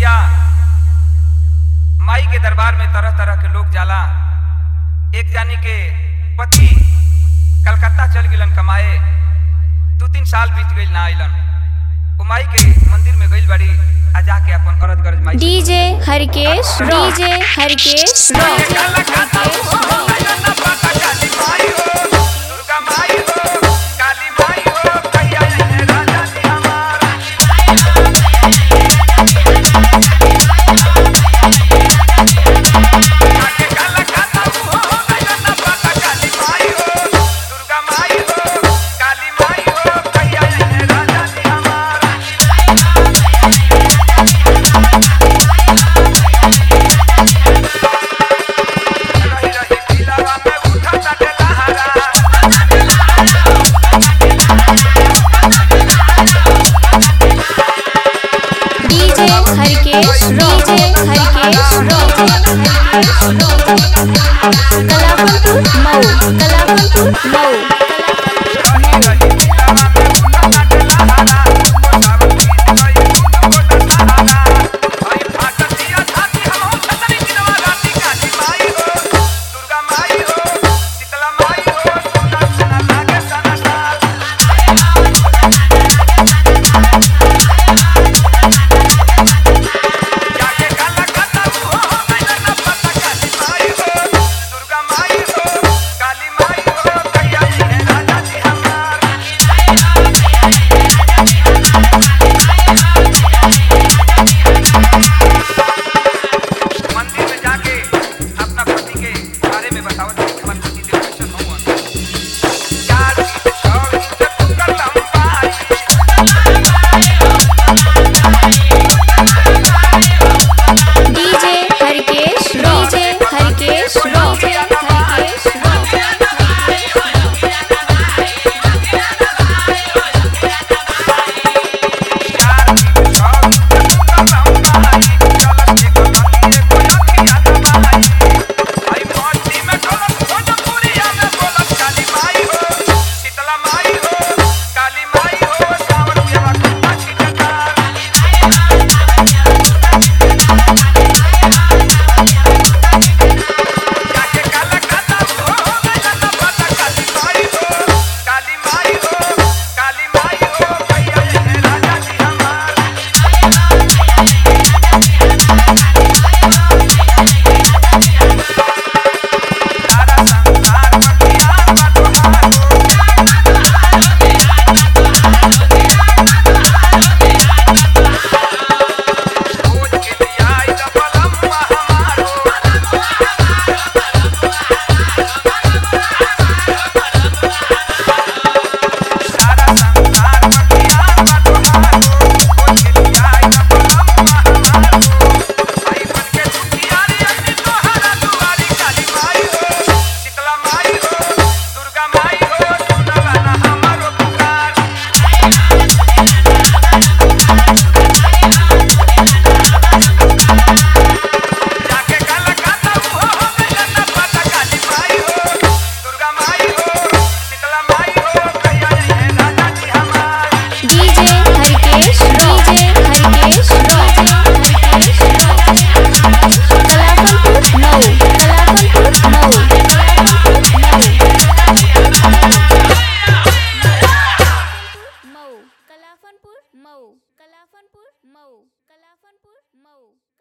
भैया माई के दरबार में तरह तरह के लोग जाला एक जानी के पति कलकत्ता चल गिलन कमाए दू तीन साल बीत गइल ना आइलन वो माई के मंदिर में गइल बाड़ी आ जाके अपन करत गरज माई से DJ Harkesh DJ Harkesh rock DJ Harkesh DJ Harkesh rock Kalawantpur Mau Kalawantpur Mau मंदिर में जाके अपना पति के बारे में बतावत है कि हमार पति देव कैसन हवन चार दिन छह दिन से कुकर लंबाई DJ Harkesh DJ Harkesh rock Harkesh rock Kali माई हो काली माई हो भैया ये राजा जी हमार सारा संसार बतिया बटुहारो खोज के दिया जबलम हमारो सारा संसार बतिया बटुहारो खोज के दिया जबलम हमारो भाई बन के दुखियारी अपनी तोहरा दुआरी काली माई हो शीतला माई हो दुर्गा माई हो सुनला ना हमारो पुकार जाके कलकत्ता हो हो गइल ना पता काली माई हो दुर्गा माई हो शीतला माई हो कहिया ये राजा जी हमार DJ Harkesh DJ Harkesh rock Harkesh rock Kalawantpur Mau Kalawantpur Mau Mau Kalawantpur Mau Kalawantpur Mau Kalawantpur Mau